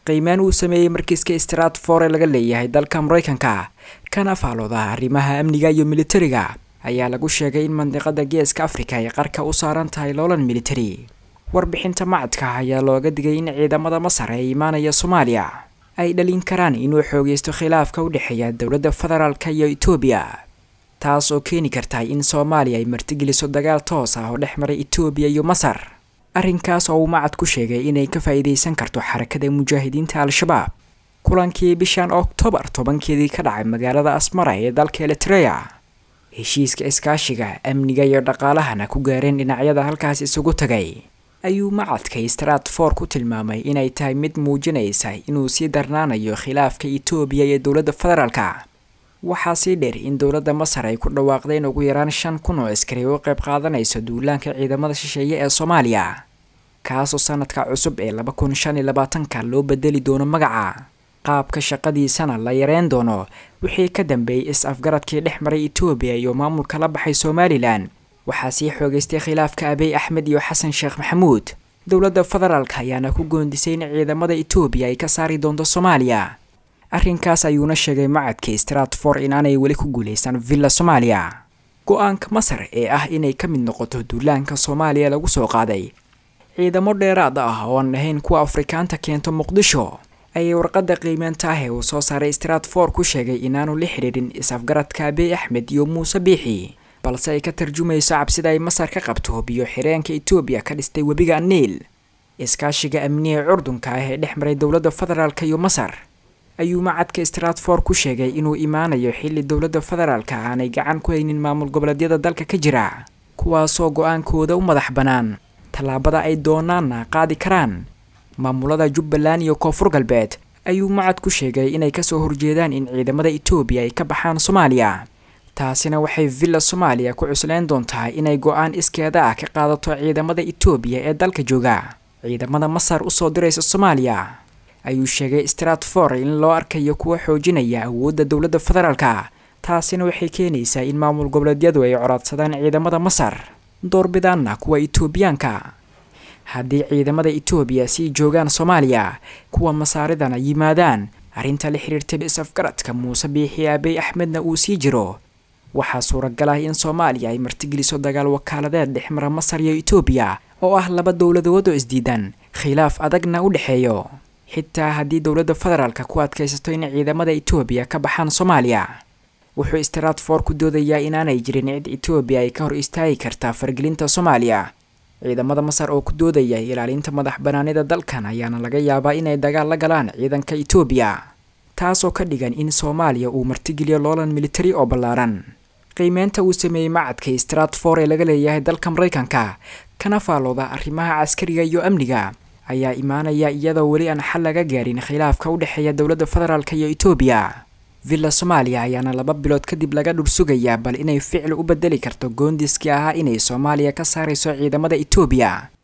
qiimeyn uu sameeyey markiiska stratfor ee laga leeyahay dalka maraykanka kana faalooda arrimaha amniga iyo militariga ayaa lagu sheegay in mandiqada geeska afrika ay qarka u saaran tahay loolan militari warbixinta macadka ayaa looga digay in ciidamada masar ee imaanaya soomaaliya ay dhalin karaan inuu xoogeysto khilaafka u dhexeeya dowladda federaalka iyo etoobiya taas oo keeni karta in soomaaliya ay martigeliso dagaal toos ah oo dhex maray etoobiya iyo masar arrinkaas oo uu macad ku sheegay inay ka faa'iidaysan karto xarakada mujaahidiinta al-shabaab kulankii bishan oktoobar tobankeedii ka dhacay magaalada asmara ee dalka eritreya heshiiska iskaashiga amniga iyo dhaqaalahana ku gaareen dhinacyada halkaas isugu tagay ayuu macadka stratfor ku tilmaamay inay tahay mid muujinaysa inuu sii darnaanayo khilaafka etoobiya iyo dowladda federaalka waxaa sii dheer in dowladda masar ay ku dhawaaqdeen ugu yaraan shan kun oo askari u qayb qaadanayso duulaanka ciidamada shisheeye ee soomaaliya kaasoo sanadka cusub ee laba kun shan iyo labaatanka loo bedeli doono magaca qaabka shaqadiisana la yareyn doono wixii ka dambeeyey is-afgaradkii dhex maray etoobiya iyo maamulka la baxay somalilan waxaa sii xoogeystay khilaafka abiy axmed iyo xasan sheekh maxamuud dowladda federaalka ayaana ku goondisay in ciidamada etoobiya ay ka saari doonto soomaaliya arrinkaas ayuuna sheegay macadka stratfor inaanay weli ku guulaysan villa soomaaliya go-aanka masar ee ah inay ka mid noqoto duulaanka soomaaliya lagu soo qaaday ciidamo dheeraad ah oo aan ahayn kuwa afrikaanta keento muqdisho ayay warqadda qiimeenta ah ee uu soo saaray stratfor ku sheegay inaanu la xidhiidhin is-afgaradka abiy axmed iyo muuse biixi balse ay ka tarjumayso cabsida ay masar ka qabto biyo xireenka etoobiya ka dhistay webiga niil iskaashiga amniga curdunka ah ee dhex maray dowladda federaalka iyo masar ayuu macadka stratfor ku sheegay inuu imaanayo xilli dowladda federaalka aanay gacan ku haynin maamul goboleedyada dalka ka jira kuwaasoo go-aankooda u madax bannaan tallaabada ay doonaanna qaadi karaan maamulada jubbaland iyo koonfur galbeed ayuu macad ku sheegay inay kasoo horjeedaan in ciidamada etoobiya ay ka baxaan soomaaliya taasina waxay villa soomaaliya ku cusleyn doontaa inay go-aan iskeeda ah ka qaadato ciidamada etoobiya ee dalka jooga ciidamada masar usoo diraysa soomaaliya ayuu sheegay stratfor in loo arkayo kuwa xoojinaya awoodda dowladda federaalka taasina waxay keenaysaa in maamul goboleedyadu ay coraadsadaan ciidamada masar doorbidaanna kuwa etoobiyaanka haddii ciidamada etoobiya sii joogaan soomaaliya kuwa masaaridana yimaadaan arrinta la xiriirta is-afgaradka muuse biixi abiy axmedna uu sii jiro waxaa suuragal ah in soomaaliya ay martigeliso dagaal wakaaladeed dhex mara masar iyo etoobiya oo ah laba dowladood oo isdiidan khilaaf adagna u dhexeeyo xitaa haddii dowladda federaalka ku adkaysato in ciidamada etoobiya ka baxaan soomaaliya wuxuu stratfor ku doodayaa inaanay jirin cid etoobiya ay ka hor istaagi kartaa fargelinta soomaaliya ciidamada masar oo ku doodaya ilaalinta madax banaanida dalkan ayaana laga yaabaa inay dagaal la galaan ciidanka etoobiya taasoo ka dhigan in soomaaliya uu martigeliyo loolan militari oo ballaaran qiimeynta uu sameeyey macadka stratfor ee laga leeyahay dalka maraykanka kana faalooda arrimaha caskariga iyo amniga ayaa imaanaya iyadoo weli aan xal laga gaarin khilaafka u dhexeeya dowladda federaalk iyo etoobiya villa soomaaliya ayaana laba bilood kadib laga dhur sugayaa bal inay ficil u bedeli karto goondiskii ahaa inay soomaaliya ka saarayso ciidamada etoobiya